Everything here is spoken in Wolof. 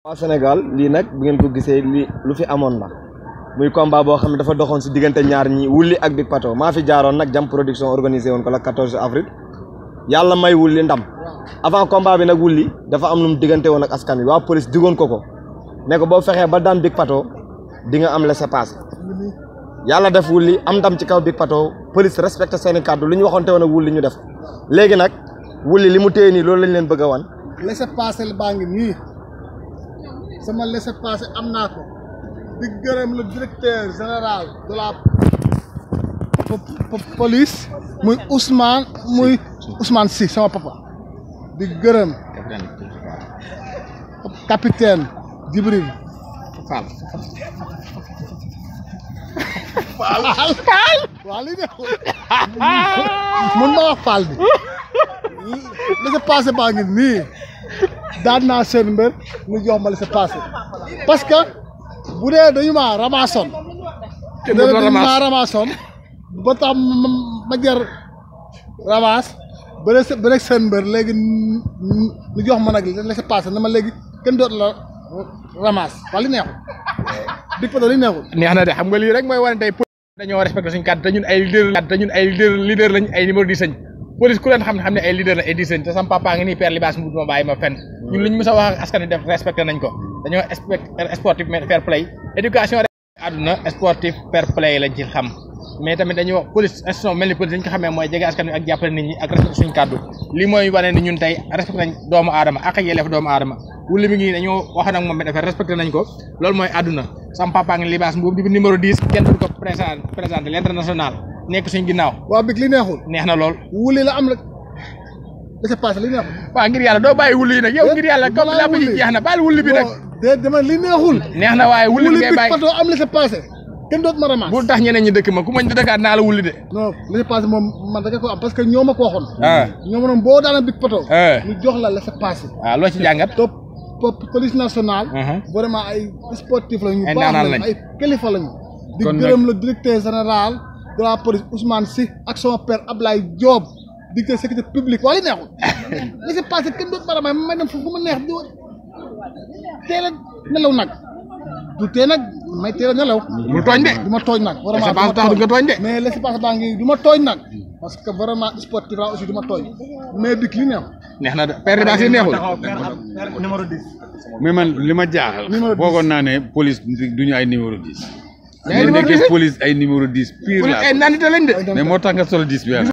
waa Sénégal lii nag bu ngeen ko gisee li lu fi amoon la muy combat boo xam ne dafa doxoon si diggante ñaar ñi wulli ak Big Pato maa fi jaaroon nag jam production organisé woon ko la 14 avril yàlla may wulli ndam avant combat bi nag wulli dafa am lu mu diggante woon ak askan wi waa police digoon ko ko ne ko boo fexee ba daan Big Pato di nga am laissez-passer yàlla def wulli am ndam ci kaw Big Pato police respecté seeni kàddu li ñu waxoonte woon ak wulli ñu def léegi nag wulli li mu téye nii loolu lañ leen bëgg a wan laissez-passer baa ngi nii sama laissez-passer am naa ko di gërëm le directeur général de la police muy Ousmane muy Ousmane Sy sama papa di gërëm capitaine Djibril Fall Fall Fall waaw li neexul mun ma wax Fall bi laissez-passer baa ngi nii daan naa seen mbër ñu jox ma laissez-passer parce que bu dee dañu maa ramasoon dañu maa ramasoon ba tax ma jar ramas ba rek ba rek seen mbër léegi ñu jox ma nag laissez-passer na ma léegi kenn dootu la ramas wala li neexul Big Pato li neexul neex na de xam nga lii rek mooy wane tey dañoo respecté suñu kàddu te ñun ay leader te ñun ay leader lañ ay numéro 10 lañ police ku leen xam ne xam ne ay leader la ay 10 lañ te sama papa ngi nii père libaas mu ma bàyyi ma fenn ñun luñ mës a wax ak askan wi def respecté nañ ko dañoo sportif fair play éducation rek àdduna sportif fair play lañ ci xam mais tamit dañuy wax police institution mel ni police dañ ko xamee mooy jege askan wi ak jàppale nit ñi ak respecté suñu kàddu lii mooy wane ni ñun tey respecté nañ doomu aadama ak yelleef doomu aadama wulli mi ngi dañoo wax nag moom dafa respecté nañ ko loolu mooy àdduna sama papa ngi libaas mbuub di numéro 10 kenn du ko présenté présenté l'international nekk suñ ginnaaw waa Big li neexul neex na lool wuli la am la laissez-passer li neexul waaw ngir yàlla doo bàyyi wulli yi nag yow ngir yàlla comme làmb ji jeex na bàyyi wulli bi nag de dama li neexul neex na waaye wulli bi ngay Big bàyyi Pato am laissez-passer kenn doot ma ramas bu tax ñeneen ñi dëkk ma ku mañ dëkkaat naa la wulli de non laissez-passer moom man da ko am parce que ñoo ma ko waxoon ah ñoo ma noon boo daana Big Pato ah ñu jox la laissez-passer waaw loo ci jàngat top police nationale vraiment ay sportif la ñu Ay baax ndaanaan lañu lañ. ay kilifa lañu di Kon nag- gërëm le directeur général de la police Ousmane Sy ak sama père Ablaye Diop directeur sécurité publique wala neexul laissez-passer kenn doot ma ramay may dem fu ma neex di teel a nelaw nag du tee nag may teel a nelaw mu tooñ de du ma tooñ nag vraiment laissez-passer du ma tax du nga tooñ de mais laissez-passer baa ngi du ma tooñ nag parce que vraiment sportif la aussi du ma tooñ mais Big li neexul neex na de père libaas yi neexul numéro 10 mais man li ma jaaxal. Numéro 10. foogoon naa ne police du ñu ay numéro 10. Mais mais numéro nekkee 10 police ay numéro 10 pire police la ay nandite lañ de mais moo tax nga sol 10 bi